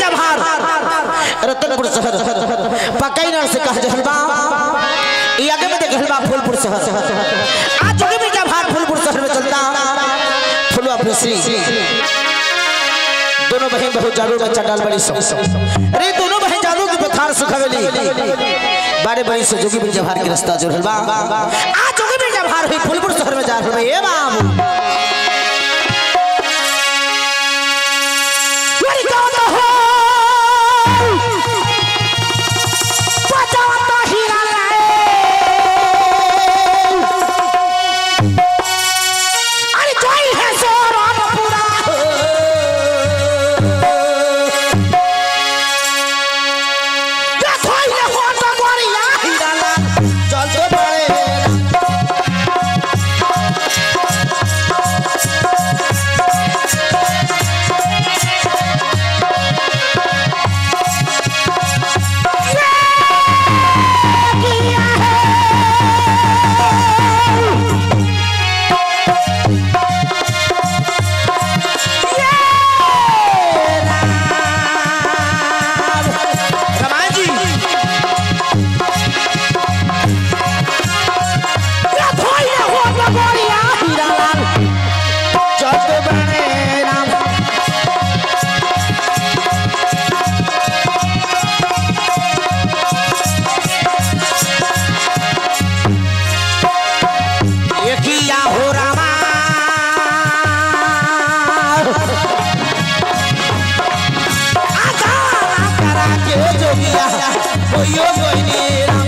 जभार रतनपुर शहर पकई नर से कह जहलबा ई आगे में देख हलबा फूलपुर शहर आज जोगी में जभार फूलपुर शहर में चलता फुलवा फ्रेसरी दोनों बहन बहुत जादू में चंडाल बड़ी सो अरे दोनों बहन जादू की बखार सुखावेली बारे बड़ी से जोगी में जभार के रास्ता जो हलबा आज जोगी में जभार हुई फूलपुर शहर में जा रहे ए बाबू Ready, go in the hole! बजाता हीरा लाए। अरे जोई है सो रामपुरा। देखो ये होता गोरिया हीरा लाल, चल तो बड़े रमान जी ये भाई ये हो लगोरिया हीरा लाल जग बने राम ये किया हो रामा आजा करा के जोगिया कोइयो कोई नहीं राम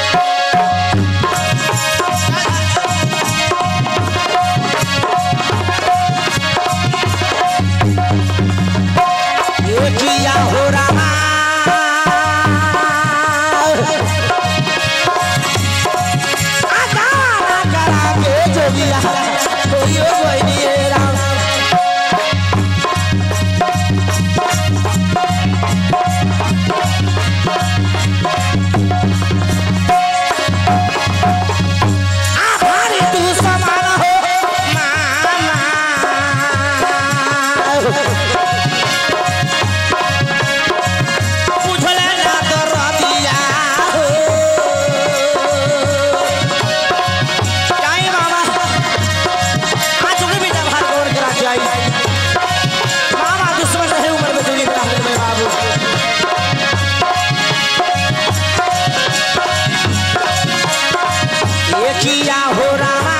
ये किया हो रामा आजा करा के जोगिया कोइयो कोई नहीं राम आभारी तू समान हो मामा बुझले ना तो रबिया हो काई मामा आज उन्हें भी जब हाथ गोड़ करा के आई मामा दुश्मन रहे उम्र में दूरी करा दे बाबू ये किया हो रामा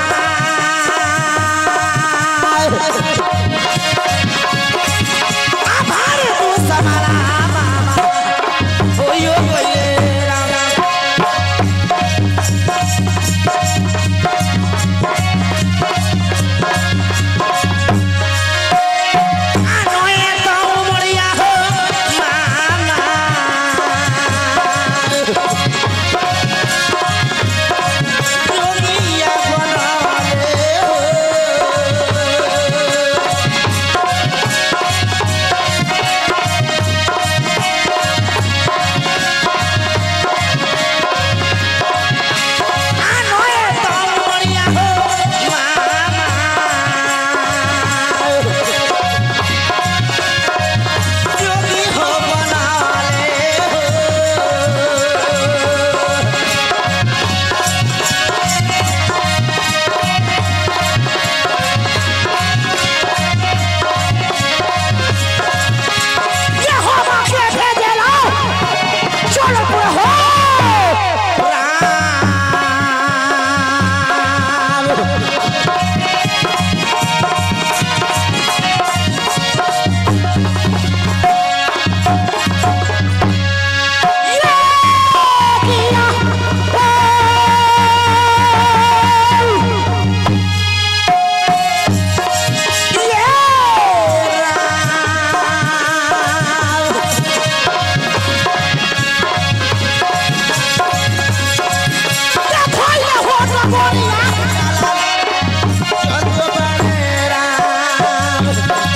आभार तू समारा मामा ओयो बोले रामा आनोए तो मोरिया हो मामा जोगिया बनाले हो आनोए तो मोरिया हो मामा जोगी हो बनाले हो ये हो बाके भेजेला चलो पे हो राम ये किया ये राम देखो ये होता गोरिया चल तो बड़े राम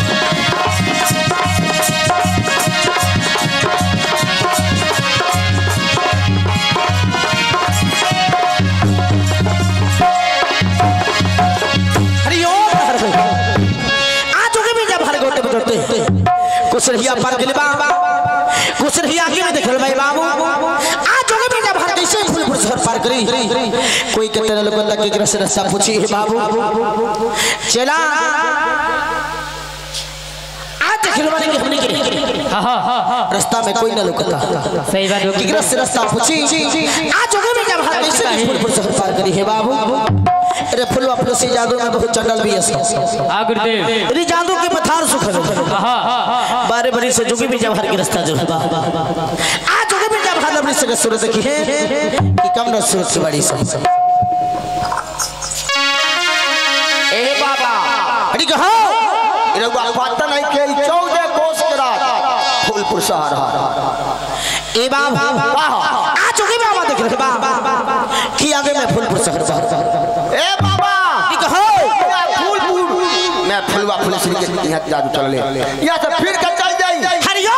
हरिओम हर भाई आज के भी जब हर गोटे बजते कुछ रहिया पर गिलबा कुछ नहीं आगे में देखल भाई बाबू आज जोगे में जब हर कैसे फूलपुर शहर पार करी कोई के तेरे लोग तक के से रास्ता पूछी है बाबू चला आज देखल वाले के हमने के हाँ हाँ हाँ हाँ रास्ता में कोई ना लुकता सही बात होगी किगरा से रास्ता पूछी आज जोगे में जब हर कैसे फूलपुर शहर पार करी है बाबू अरे फुलवा फुलसी जादू में बहुत चंडल भी है हाँ गुरुदेव अरे जादू के पथार सुख है हाँ हाँ हाँ हाँ बारे बरी से जोगी भी जब हर के रास्ता जो है आज जोगी भी जब हर अपनी से सूरत देखी है कि कम न सूरत की बड़ी से ए बाबा अरे कहो रघुआ पता नहीं के ई चौदह कोस के रात फूलपुर शहर है ए बाबा आज जोगी बाबा देख रहे बा कि आगे में फूलपुर शहर बा ए बाबा अरे कहो मैं फूलपुर मैं फुलवा पुलिस के यहाँ जादू चल ले यहाँ से फिर के चल जाई हरियो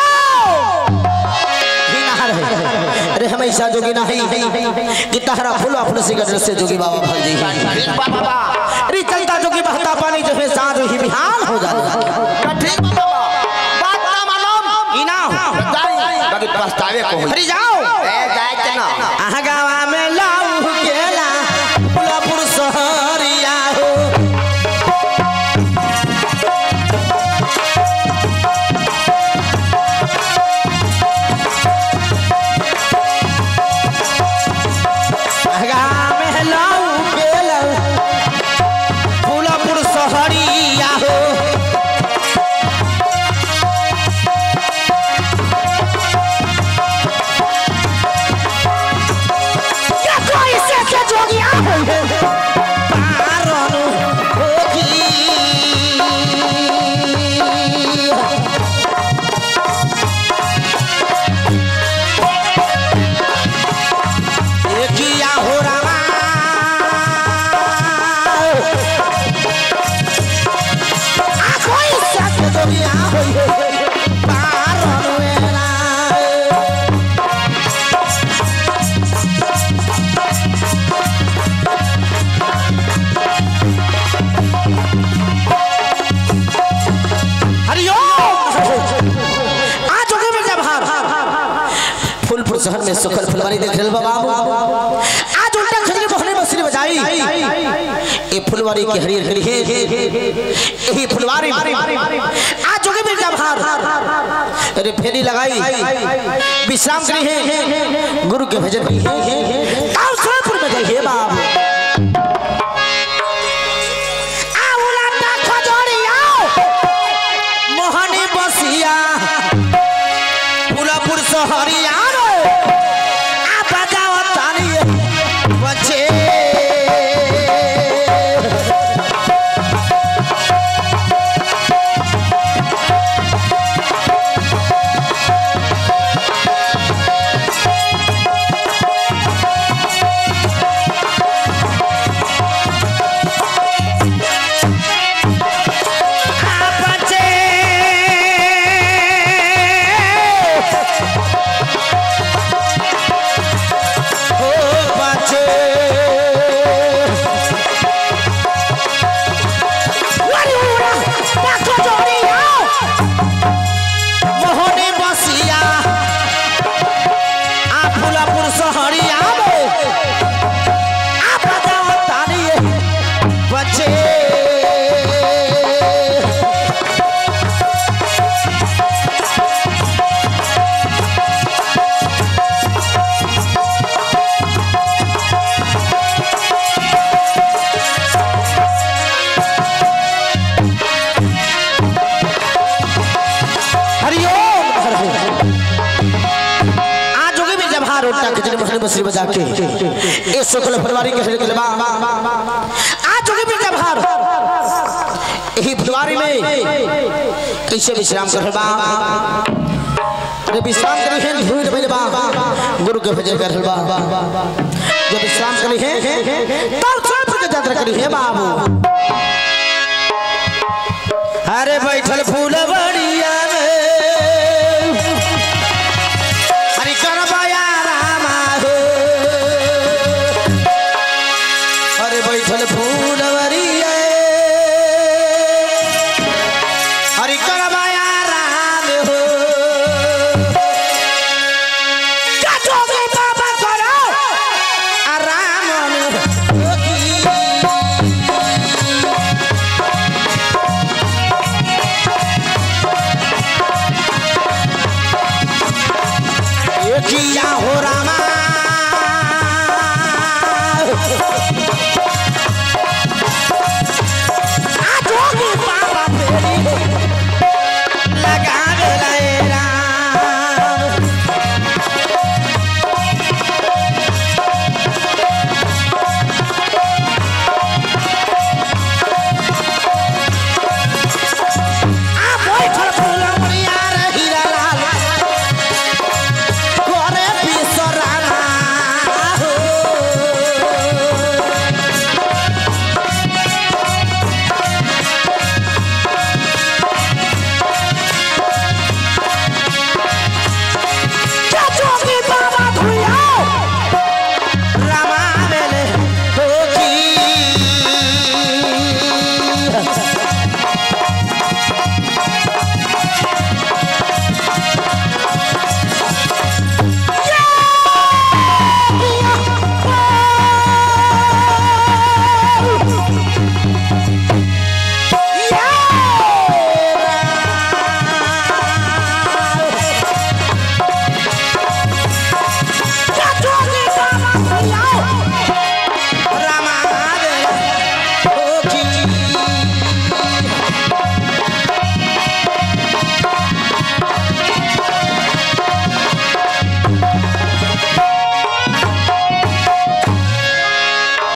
ही ना रहे अरे हमेशा जोगी ना ही कि तहरा फूलवा फुलसी का दृश्य जोगी बाबा भाग जी ठीक बा बाबा अरे चलता जोगी बहता पानी जो है साथ ही बिहान हो जाता ठीक बा बाबा बात ना मालूम ई ना हो जाई बाकी पछतावे को होई हरि जाओ ए जाए के ना आहा गावा में लाऊ केला फुलपुर सहरिया हो आहा गावा में लाऊ केला फुलपुर सहरिया हो क्या कोई से के जोगिया पारन होगी एकिया हो रामा आ कोई से के जोगिया पारन वेला हरिओम आज होगे में जब हार फूलपुर शहर में सुखल फुलवारी देख रहे बाबू आज उल्टा खजरी बहने बसरी बजाई ये फुलवारी की हरियर हरी है यही फुलवारी आज होगे में जब हार अरे फेरी लगाई विश्राम करी है गुरु के भजन की है और सोनपुर में गई है बाबू आओ लाटा खजोरी आओ मोहनी बसिया पुलापुर सहरिया रो आ बजाओ ताली बचे आ बचे हो बचे वरुणा पाखो जोड़िया मोहनी बसिया आ फुलापुर सहरिया में आ बजाओ ताली बचे हरिओम आज होगी भी जब हार उठा खिचड़ी मछली मछली बजा के ये शुक्ल फरवरी के हरे गलबा आज होगी भी जब हार यही फरवरी में कैसे विश्राम कर बा अरे विश्राम करी है धूल में बा गुरु के भजन कर बा जब विश्राम करी है तब सब के यात्रा करी है बाबू अरे बैठल फूल बड़िया